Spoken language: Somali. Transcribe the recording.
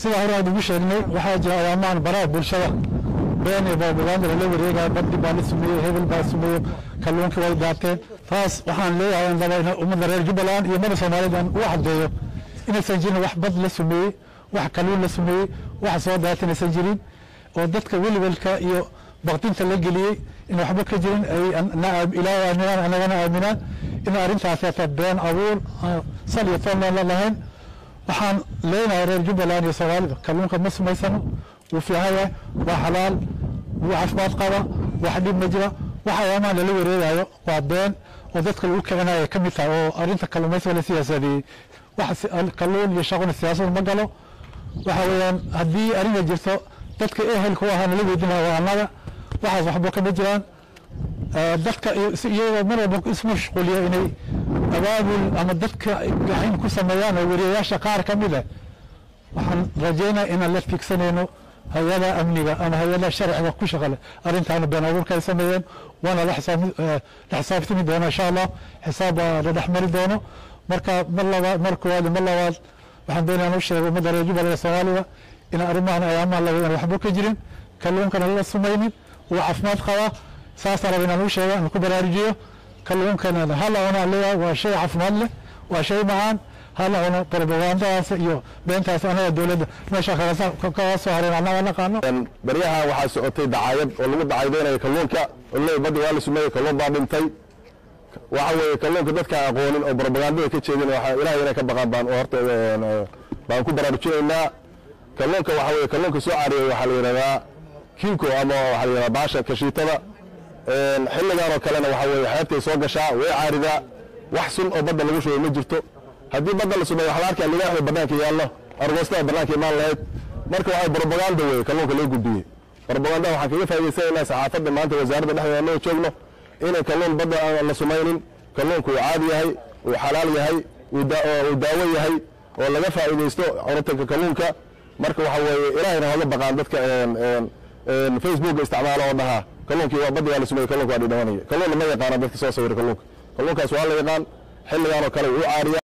sida hore aan ugu sheegnay waxaa jira ayaamaan baraha bulshada been iyo propaganda lala wareegaya baddi baa la sameeyey hebel baa sameeyey kalluunka way daateen taas waxaan leeyahay in laba ummadda reer jubbaland iyo ummadda soomaaliyeed aan u caddeeyo inaysan jirin wax bad la sameeyey wax kalluun la sameeyey wax soo daata inaysan jirin oo dadka welwelka iyo baqdinta la geliyey in waxba ka jirin ay ilaahay aaminaan anagana aaminaan in arrintaas hata been abuur sal iyo toon leen la lahayn waxaan leenahay reer jubbaland iyo soomaalida kalluunka ma samaysano wuu fiican yahay waa xalaal wuu caafimaad qaba wax dhib ma jira wax ayaamaan lala wareegayo waa been oo dadka lagu kicinayo ka mid tahay oo arrinta kalluumaysiga la siyaasadeeyey wax kalluun iyo shaqona siyaasad ma galo waxa weeyaan haddii arrinta jirto dadka ehelka u ahaa nala weydinaya waa annaga waxaas waxba kama jiraan dadka iyagoo mar walba ismashquuliya inay abaabul ama dadka gaxin ku sameeyaan oo wariyayaasha qaar ka mid ah waxaan rajaynaa inaan la fiigsanayno hay-ada amniga ama hay-ada sharciga ku shaqale arrintaana been abuurka ay sameeyeen waana la xisaabtami doona insha allah xisaab baa la dhexmari doono marka mar labaad mar koowaad mar labaad waxaan doonaya inaan u sheego ummadda reer jubbaland soomaaliya in arrimahan ayaamaha laga aan waxba ka jirin kalluunkana la sumaynin uu caafimaad qabaa saasaan raba inaan u sheego aan ku baraarujiyo kalluunkana hala cunaa leeyahay waa shay caafimaad leh waa shay macaan hala cuno propagandadaas iyo beentaas anaga dowladda meesha kaga soo hareen annaga naqaano baryaha waxaa socotay dacaayad oo lagu dacaydeynayo kalluunka oley badda waa la sumeeyey kalluun baa dhintay waxa weeye kalluunka dadka aqoonin oo propagandada ka jeedin waxa ilahay inay ka baqaan baan horta baan ku baraarujinaynaa kalluunka waxa weeye kalluunka soo caariyay waxaa la yidhahdaa kinko ama waxaa la yidhahdaa baasha kashiitada xilligan oo kalena waxa weeye xeebtay soo gashaa way caaridaa wax sun oo badda lagu shubay ma jirto haddii badda la sumeeyo waxaa la arkaa ligaaxda bannaanka yaallo argoostada bannaanka imaan lahayd marka waxay propaganda weeye kalluunka loo gudbiyey propaganda waxaan kaga faa'idaysanaynaa saxaafadda maanta wasaaradda dhexdeeda annaga joogno inay kalluun badda aan la sumaynin kalluunku uu caadi yahay uu xalaal yahay uu daawo yahay oo laga faa'iidaysto cunitanka kalluunka marka waxa weeye ilaahayna hoga baqaan dadka facebooka isticmaala oo dhahaa kalluunkii waa badda waa la sumeeyey kalluunka waa dhidhamanaya kalluunna ma yaqaana dadka soo sawira kalluunka kalluunkaas waa la yaqaan xilligan oo kale uu caariya